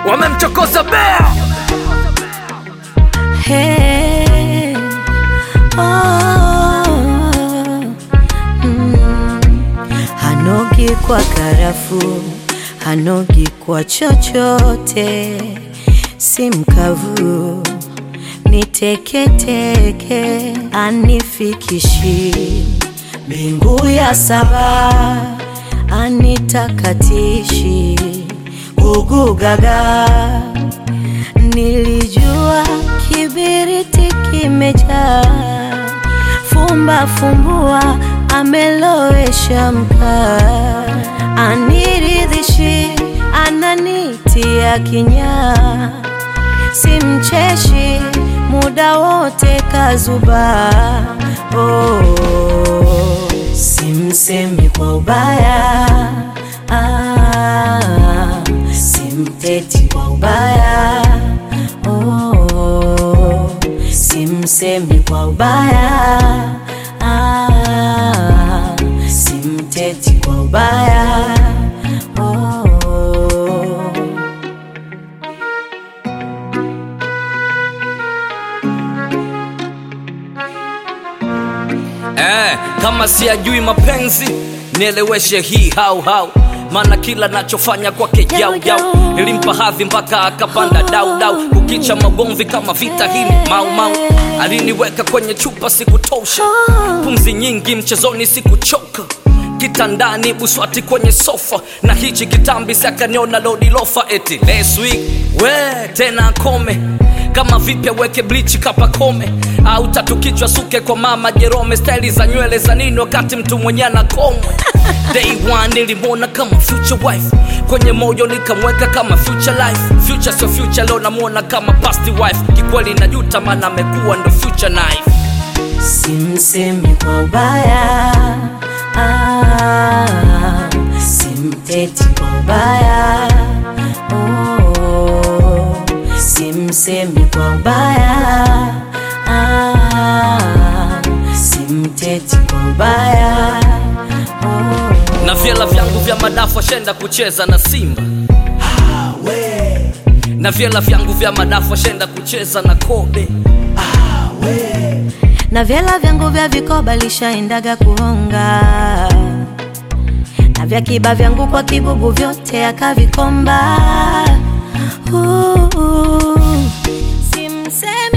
wamemchokoza bea Hey, oh, mm. Hanogi kwa karafu, hanogi kwa chochote, si mkavu ni teketeke, anifikishi mbingu ya saba, anitakatishi gugugaga Nilijua kibiriti kimejaa, fumba fumbua, amelowesha mkaa, aniridhishi, ananitia kinyaa, simcheshi muda wote kazuba, oh, simsemi kwa ubaya ah, simteti kwa ubaya oh, simsemi kwa ubaya ah, simteti kwa ubaya oh. eh, kama siyajui mapenzi nieleweshe hii hau hau maana kila nachofanya kwake yau yau nilimpa hadhi mpaka akapanda dau dau kukicha magomvi kama vita hili mau mau aliniweka kwenye chupa sikutosha pumzi nyingi mchezoni sikuchoka kitandani buswati kwenye sofa na hichi kitambi sakaniona lodi lofa eti last week we tena akome kama vipya weke blichi kapakome au tatu kichwa suke kwa mama jerome staili za nywele za nini wakati mtu mwenye anakomwe day one nilimwona kama future wife kwenye moyo nikamweka kama future life future sio future leo namwona kama past wife kikweli najuta maana amekuwa ndo future knife Simsemi kwa ubaya ah, simteti kwa ubaya oh, simsemi kwa ubaya ah, simteti kwa ubaya oh. na vyela vyangu vya madafu ashenda kucheza na simba na vyela vyangu vya madafu ashenda kucheza na kobe na vyela vyangu vya vikoba lishaendaga kuhonga na vya kiba vyangu kwa kibubu vyote akavikomba uh, uh, simsemi